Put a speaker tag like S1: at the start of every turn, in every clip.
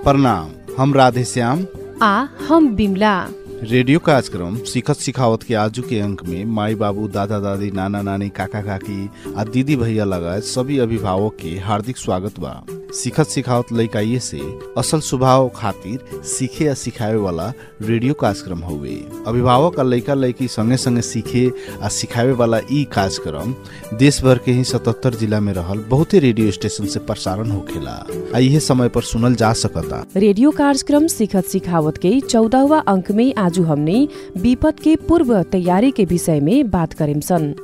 S1: प्रणाम हम राधे श्याम
S2: आ हम बिमला
S1: रेडियो कार्यक्रम सिखत सिखावत के आजू के अंक में माई बाबू दादा दादी नाना नानी काका काकी आ दीदी भैया लगायत सभी अभिभावक के हार्दिक स्वागत बा सिखत सिखावत लइकाइए से असल स्वभाव खातिर सीखे या सिखावे वाला रेडियो कार्यक्रम हुए अभिभावक आ लइका लइकी संगे संगे सीखे आ सिखावे वाला ई कार्यक्रम देश भर के ही सतहत्तर जिला में रहल बहुते रेडियो स्टेशन से प्रसारण होखेला आ इहे समय पर सुनल जा सकता
S2: रेडियो कार्यक्रम सिखत सिखावत के चौदहवा अंक में आजू हमने विपद के पूर्व तैयारी के विषय में बात करेम सन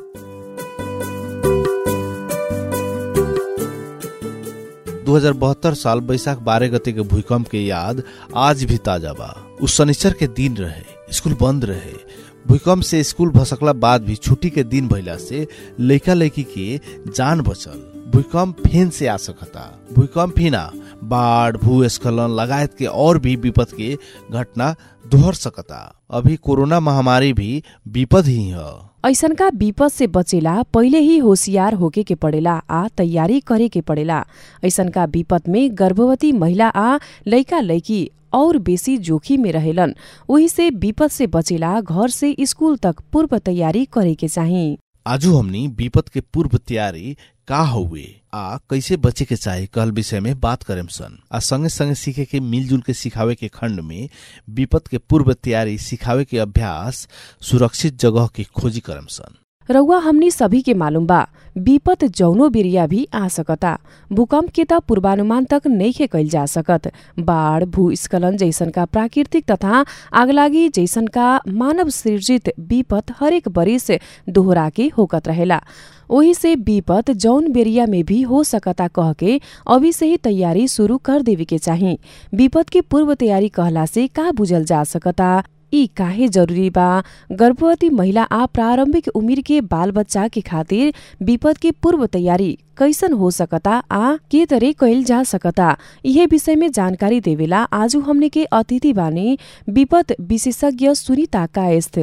S1: 2072 साल बैसाख बारह गते के भूकंप के याद आज भी ताजा बा उस शनिचर के दिन रहे स्कूल बंद रहे भूकंप से स्कूल भसकला बाद भी छुट्टी के दिन भइला से लइका लइकी के जान बचल भूकंप फेन से आ सकता भूकंप ही ना बाढ़ भूस्खलन लगायत के और भी विपद के घटना दोहर सकता अभी कोरोना महामारी भी विपद ही है
S2: ऐसनका विपद से बचेला पहिले ही होशियार होके के पड़ेला आ तैयारी करे के पड़ेला ऐसनका विपद में गर्भवती महिला आ लइका लइकी और बेसी जोखिम में रहेलन वही से विपद से बचेला घर से स्कूल तक पूर्व तैयारी करे के चाही
S1: आजू हमनी विपद के पूर्व तैयारी का हुए आ कैसे बचे के चाही कहल विषय में बात करेम सन आ संगे संगे सीखे के मिलजुल के सिखावे के खंड में विपद के पूर्व तैयारी सिखावे के अभ्यास सुरक्षित जगह की खोजी करम सन
S2: रउआ हमनी सभी के मालूम बा विपद जौनो बिरिया भी आ सकता भूकंप के त पूर्वानुमान तक नइखे कैल जा सकत बाढ़ भूस्खलन जैसन का प्राकृतिक तथा आगलागी जैसन का मानव सृजित विपद हरेक बरिस दोहरा के होकत रहेला ओही से विपद जौन बेरिया में भी हो सकता कह के अभी से ही तैयारी शुरू कर देवे के चाही विपद के पूर्व तैयारी कहला से का बुझल जा सकता ई काहे जरूरी बा गर्भवती महिला आ प्रारंभिक उमिर के बाल बच्चा के खातिर विपद के पूर्व तैयारी कैसन हो सकता आ के तरे कैल जा सकता यह विषय में जानकारी देवेला आजू हमने के अतिथि बानी विपद विशेषज्ञ सुनीता कायस्थ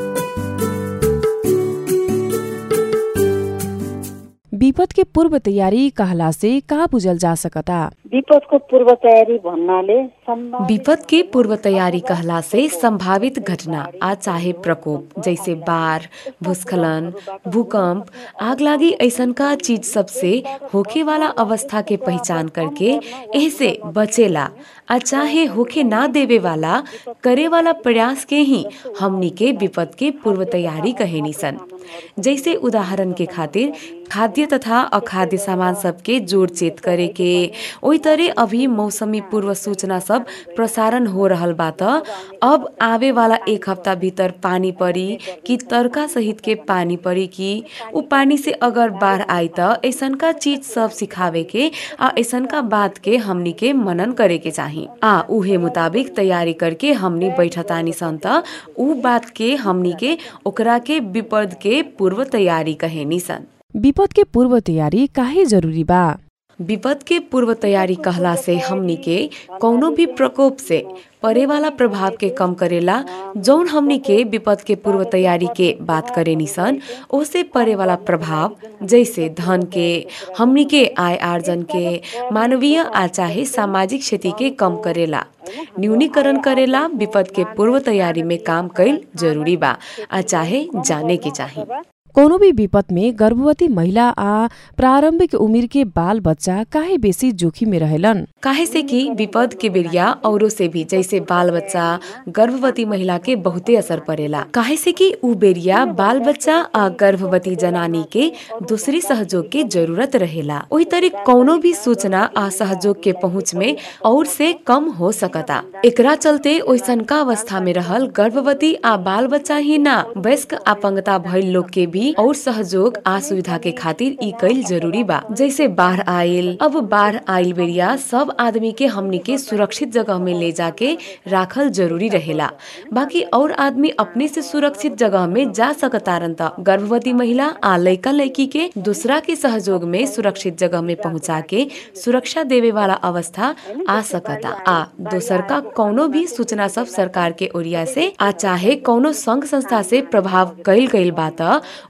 S2: विपद के पूर्व तैयारी कहला से का बुझल जा सकता
S3: विपदको पूर्व तयारी भन्नाले सम्भावित
S4: विपद के पूर्व तैयारी कहला से संभावित घटना आ चाहे प्रकोप जैसे बाढ़ भूस्खलन भूकंप आगलागी ऐसन का चीज सबसे होखे वाला अवस्था के पहचान करके ऐसे बचेला आ चाहे होखे ना देवे वाला करे वाला प्रयास के ही हमनी के विपद के पूर्व तैयारी कहेनी सन जैसे उदाहरण के खातिर खाद्य तथा अखाद्य सामान सबके जोड़ चेत करे के ओई तरे अभी मौसमी पूर्व सूचना सब प्रसारण हो रहल बा त अब आवे वाला एक हफ्ता भीतर पानी परी कि तड़का सहित के पानी परी कि उ पानी से अगर बाढ़ आई त ऐसनका चीज सब सिखावे के आ ऐसनका बात के हमनी के मनन करे के चाही आ उहे मुताबिक तैयारी करके हमनी बैठतानी सन त उ बात के हमनी के ओकरा के विपद के पूर्व तैयारी कहेनी सन
S2: विपद के पूर्व तैयारी काहे जरूरी बा
S4: विपद के पूर्व तैयारी कहला से हमनी के कौनो भी प्रकोप से परे वाला प्रभाव के कम करेला जौन हमनी के विपद के पूर्व तैयारी के बात करे निसन ओसे परे वाला प्रभाव जैसे धन के हमनी के आय आर्जन के मानवीय आ चाहे सामाजिक क्षति के कम करेला न्यूनीकरण करेला विपद के पूर्व तैयारी में काम कैल जरूरी बा आ चाहे जाने के चाही
S2: कोनो भी विपद में गर्भवती महिला आ प्रारंभिक उमिर के बाल बच्चा काहे बेसी जोखिम में रहेलन
S4: काहे से कि विपद के बेरिया औरों से भी जैसे बाल बच्चा गर्भवती महिला के बहुते असर पड़ेला काहे से कि उ बेरिया बाल बच्चा आ गर्भवती जनानी के दूसरी सहयोग के जरूरत रहेला वही तरह कौनो भी सूचना आ सहयोग के पहुँच में और से कम हो सकता एकरा चलते ओइसन का अवस्था में रहल गर्भवती आ बाल बच्चा ही ना वयस्क अपंगता भइल लोग के भी और सहयोग आ सुविधा के खातिर ई कैल जरूरी बा जैसे बाढ़ आयल अब बाढ़ आयल बेरिया सब आदमी के हमनी के सुरक्षित जगह में ले जाके राखल जरूरी रहेला बाकी और आदमी अपने से सुरक्षित जगह में जा सकतारन त गर्भवती महिला आ लइका लइकी के दूसरा के सहयोग में सुरक्षित जगह में पहुँचा के सुरक्षा देवे वाला अवस्था आ सकता आ दोसर का कौनो भी सूचना सब सरकार के ओरिया से आ चाहे कौनो संघ संस्था से प्रभाव कैल गईल बा त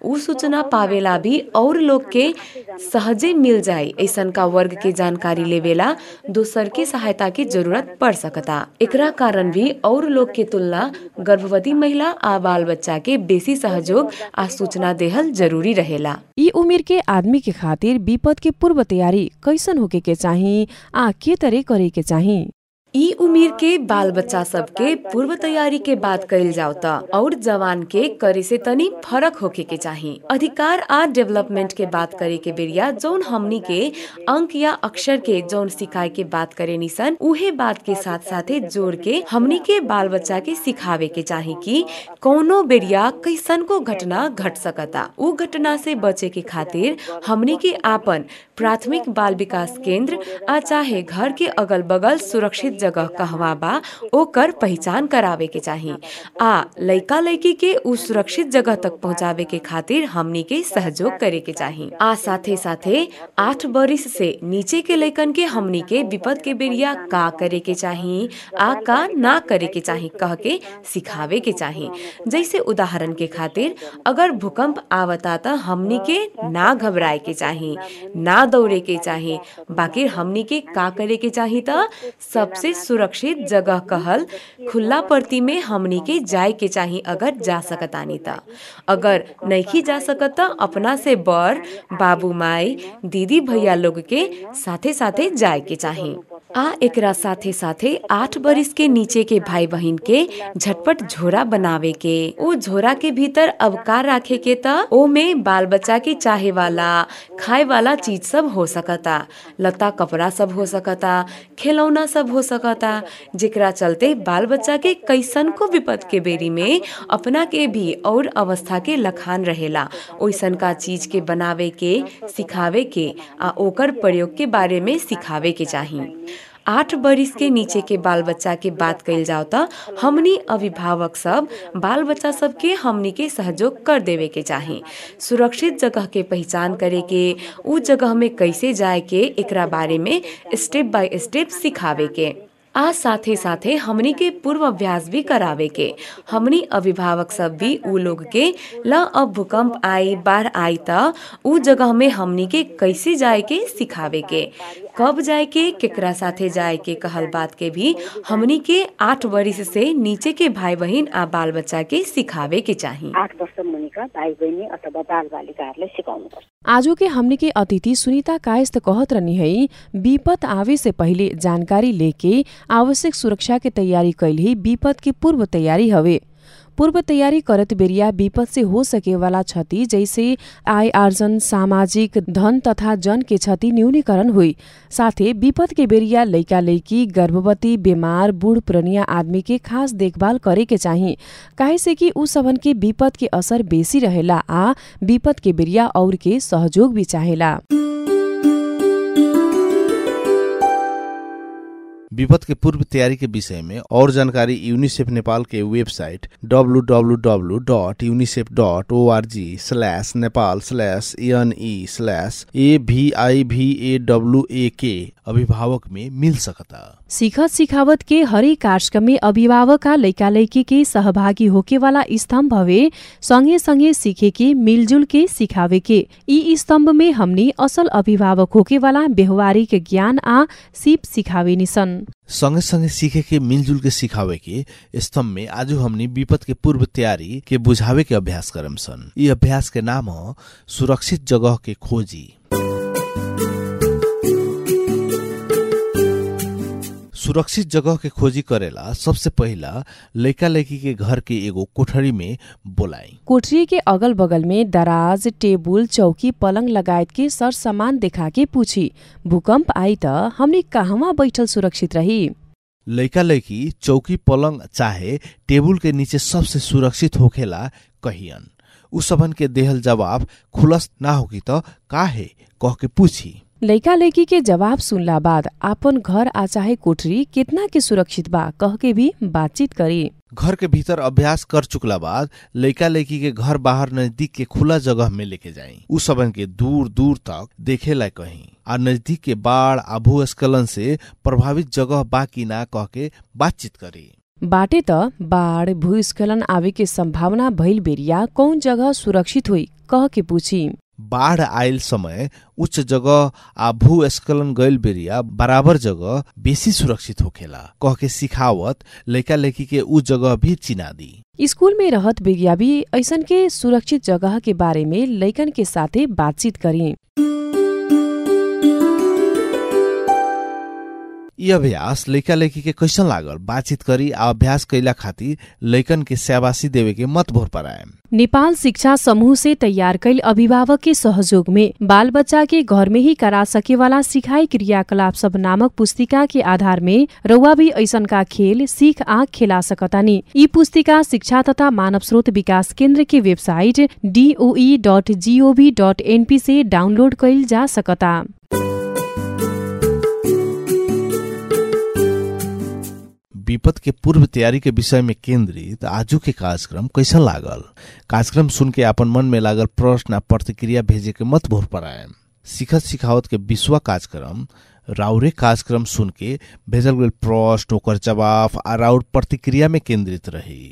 S4: उ सूचना पावेला भी और लोग के सहजे मिल जाए ऐसन का वर्ग के जानकारी लेवेला दोसर के सहायता की जरूरत पड़ सकता एकरा कारण भी और लोग के तुलना गर्भवती महिला आ बाल बच्चा के बेसी सहयोग आ सूचना देहल जरूरी रहेला
S2: यी उमेर के आदमी के खातिर विपद के पूर्व तैयारी कैसन होके के चाही आ के तरे करे के चाही
S4: ई उमेर के बाल बच्चा सबके पूर्व तैयारी के बात कइल जाओ त और जवान के करे से तनी फरक होके के चाही अधिकार आ डेवलपमेंट के बात करे के बेरिया जौन हमनी के अंक या अक्षर के जौन सिखाए के बात करे निसन उहे बात के साथ साथे जोड़ के हमनी के बाल बच्चा के सिखावे के चाही कि कौनो बेरिया कैसन को घटना घट सकता उ घटना से बचे के खातिर हमनी के आपन प्राथमिक बाल विकास केंद्र आ चाहे घर के अगल बगल सुरक्षित जगह कहवा बा ओकर पहचान करावे के चाही आ लइका लइकी के उ सुरक्षित जगह तक पहुँचावे के खातिर हमनी के सहयोग करे के चाही आ साथे साथे आठ बरिस से नीचे के लइकन के हमनी के विपद के बेरिया का करे के चाही आ का ना करे के चाही कह के सिखावे के चाही जैसे उदाहरण के खातिर अगर भूकंप आवता त हमनी के ना घबराए के चाही ना दौड़े के चाही बाकी हमनी के का करे के चाही त सबसे सुरक्षित जगह कहल खुला परती में हमनी के जाए के चाही अगर जा सकतानी त अगर नहीं जा सकत त अपना से बड़ बाबू माई दीदी भैया लोग के साथे साथे जाए के चाही आ एकरा साथे साथे आठ बरिस के नीचे के भाई बहिन के झटपट झोरा बनावे के ओ झोरा के भीतर अब का राखे के त ओ में बाल बच्चा के चाहे वाला खाए वाला चीज सब हो सकता लता कपड़ा सब हो सकता खिलौना सब हो सकता जेकरा चलते बाल बच्चा के कैसन को विपद के बेरी में अपना के भी और अवस्था के लखान रहेला ओइसन का चीज के बनावे के सिखावे के आ ओकर प्रयोग के बारे में सिखावे के चाही आठ बरिस के नीचे के बाल बच्चा के बात कइल जाओ त हमनी अभिभावक सब बाल बच्चा सब के हमनी के सहयोग कर देवे के चाही सुरक्षित जगह के पहचान करे के उ जगह में कैसे जाए के एकरा बारे में स्टेप बाय स्टेप सिखावे के आ साथे साथे हमनी के पूर्व अभ्यास भी करावे के हमनी अभिभावक सब भी उ लोग के ल अब भूकंप आई बाढ़ आई त उ जगह में हमनी के कैसे जाए के सिखावे के कब जाए के केकरा साथे जाए के कहल बात के भी हमनी के आठ वर्ष से नीचे के भाई बहिन आ बाल बच्चा के सिखावे के चाही
S3: आठ वर्ष मुनिका भाइ बहिनी अथवा बाल बालिकाहरूलाई सिकाउनुपर्छ
S2: आजो के हमने के अतिथि सुनीता कायस्थ कहत रहनी है विपद आवे से पहिले जानकारी लेके आवश्यक सुरक्षा के तैयारी कैल ही विपद के पूर्व तैयारी हवे पूर्व तैयारी करत बेरिया विपद से हो सके वाला क्षति जैसे आय आर्जन सामाजिक धन तथा जन के क्षति न्यूनीकरण हुई साथे विपद के बेरिया लैका लैकी गर्भवती बीमार बूढ़ पुरनिया आदमी के खास देखभाल करे के चाही काहे से कि उ सबन के विपद के असर बेसी रहेला आ विपद के बेरिया और के सहयोग भी चाहेला
S1: विपद के पूर्व तैयारी के विषय में और जानकारी यूनिसेफ नेपाल के website www.unicef.org slash Nepal slash N E slash A B I भी ए डब्लू ए के अभिभावक में मिल सकता
S2: सिखत सिखावत के हरेक कार्यक्रम में अभिभावक आ लैका लैकी के सहभागी होके वाला स्तंभ हवे संगे संगे सीखे के मिलजुल के सिखावे के ई स्तंभ में हमनी असल अभिभावक होके वाला व्यवहारिक ज्ञान आ सिप सिखावे निसन
S1: संगे संगे सीखे के मिलजुल के सिखावे के स्तंभ में आज हमनी विपद के पूर्व तैयारी के बुझावे के अभ्यास करम सन ये अभ्यास के नाम हो सुरक्षित जगह के खोजी सुरक्षित जगह के खोजी करेला सबसे पहिला लैका लैकी के घर के एगो कोठरी में बोलाई
S2: कोठरी के अगल बगल में दराज टेबुल चौकी पलंग लगायत के सर सामान देखा के पूछी भूकंप आई त हमनी कहवा बैठल सुरक्षित रही
S1: लैका लैकी चौकी पलंग चाहे टेबुल के नीचे सबसे सुरक्षित होखेला कहियन उ सबन के देहल जवाब खुलस ना होगी त काहे कह के पूछी
S2: लैका लैकी के जवाब सुनला बाद आपन घर आ चाहे कोठरी कितना के सुरक्षित बा कह के भी बातचीत करी
S1: घर के भीतर अभ्यास कर चुकला बाद लैका लैकी के घर बाहर नजदीक के खुला जगह में लेके जाई उ सबन के दूर दूर तक देखे ला कहीं आ नजदीक के बाढ़ आ भूस्खलन से प्रभावित जगह बा कि ना कह के बातचीत करी
S2: बाटे त बाढ़ भूस्खलन आवे के संभावना भइल बेरिया कौन जगह सुरक्षित हुई कह के पूछी
S1: बाढ़ आयल समय उच्च जगह आ भूस्खलन गईल बेरिया बराबर जगह बेसी सुरक्षित होखेला कह के सिखावत लइका लइकी के उ जगह भी चिना दी
S2: स्कूल में रहत बेरिया भी ऐसन के सुरक्षित जगह के बारे में लइकन के साथे बातचीत करी
S1: यी अभ्यास लइका लइकी के कैसन लागल बातचीत करी आ अभ्यास कैला खातिर लइकन के शाबाशी देवे के मत भोर पराए
S2: नेपाल शिक्षा समूह से तैयार कैल अभिभावक के सहयोग में बाल बच्चा के घर में ही करा सके वाला सिखाई क्रियाकलाप सब नामक पुस्तिका के आधार में रउआ भी ऐसन का खेल सीख आँख खेला सकतानी यी पुस्तिका शिक्षा तथा मानव स्रोत विकास केन्द्र के वेबसाइट DOE dot GOV dot NP से डाउनलोड कैल जा सकता
S1: विपद के पूर्व तैयारी के विषय में केंद्रित आजू के कार्यक्रम कैसन लागल कार्यक्रम सुन के अपन मन में लागल प्रश्न आ प्रतिक्रिया भेजे के मत भोर पराए सिखत सिखावत के विश्व कार्यक्रम राउरे कार्यक्रम सुन के भेजल गेल प्रश्न ओकर जवाब आ राउर प्रतिक्रिया में केंद्रित रही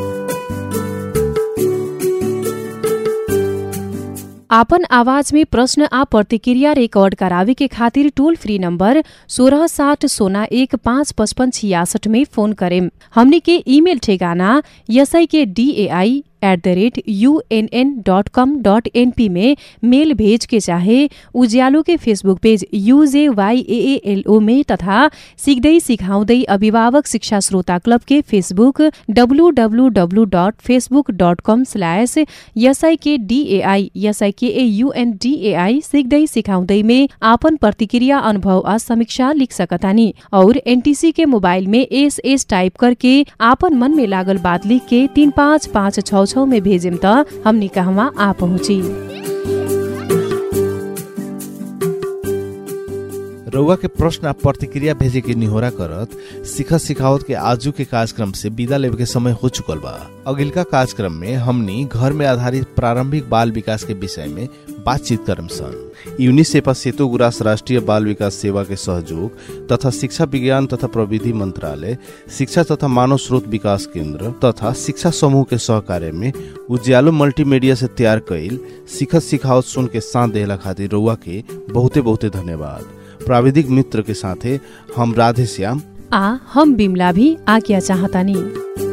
S2: आपन आवाज में प्रश्न आ प्रतिक्रिया रिकॉर्ड करावे के खातिर टोल फ्री नंबर सोलह साठ सोना एक पाँच पचपन छियासठ में फोन करेम हमनी के ईमेल ठेगाना S I K DAI at the rate UNN dot com dot NP में मेल भेज के चाहे उज्यालो के फेसबुक पेज यूजेवाईएएलओ में तथा सिक्दै सिकाउँदै अभिभावक शिक्षा श्रोता क्लब के Facebook WWW dot Facebook dot com slash SIK DAI SIK UNDAI सिक्दै सिकाउँदै में आपन प्रतिक्रिया अनुभव आ समीक्षा लिख सकतानी और एनटीसी के मोबाइल में एस एस टाइप करके आपन मन में लागल बात लिख के तीन पाँच पाँच छ छौ में भेजेम त हमनी कहवा आ पहुँची
S1: रउआ के प्रश्न आ प्रतिक्रिया भेजे के निहोरा करत सिखत सिखावत के आजू के कार्यक्रम से विदा लेवे के समय हो चुकल बा अगिलका कार्यक्रम में हमनी घर में आधारित प्रारंभिक बाल विकास के विषय में बातचीत करम सन यूनिसेफ सेतु गुरास राष्ट्रीय बाल विकास सेवा के सहयोग तथा शिक्षा विज्ञान तथा प्रविधि मंत्रालय शिक्षा तथा मानव स्रोत विकास केंद्र तथा शिक्षा समूह के सहकार्य में उज्यालो मल्टीमीडिया से तैयार कैल सिखत सिखावत सुन के साथ देहला खातिर रउआ के बहुते बहुते धन्यवाद प्राविधिक मित्र के साथे हम राधे श्याम
S2: आ हम बिमला भी आज्ञा चाहतानी